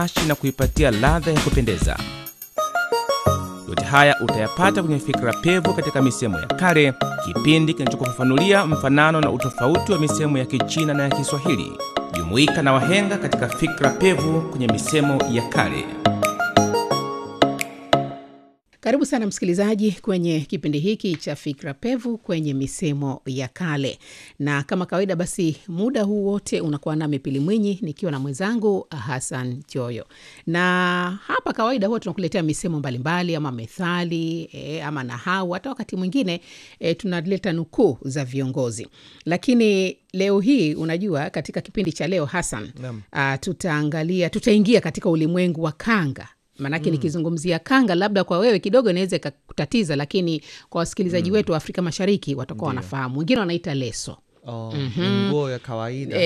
ashi na kuipatia ladha ya kupendeza. Yote haya utayapata kwenye Fikra Pevu katika misemo ya kale, kipindi kinachokufafanulia mfanano na utofauti wa misemo ya Kichina na ya Kiswahili. Jumuika na wahenga katika Fikra Pevu kwenye misemo ya kale. Karibu sana msikilizaji kwenye kipindi hiki cha Fikra Pevu kwenye misemo ya kale, na kama kawaida, basi muda huu wote unakuwa nami Pili Mwinyi nikiwa na mwenzangu Hassan Joyo, na hapa kawaida huwa tunakuletea misemo mbalimbali ama methali e, ama nahau, hata wakati mwingine e, tunaleta nukuu za viongozi, lakini leo hii unajua, katika kipindi cha leo Hassan, uh, tutaangalia tutaingia katika ulimwengu wa kanga maanake mm. nikizungumzia kanga labda kwa wewe kidogo inaweza ikakutatiza, lakini kwa wasikilizaji mm. wetu wa Afrika Mashariki watakuwa wanafahamu. Wengine wanaita leso Oh, ni nguo ya kawaida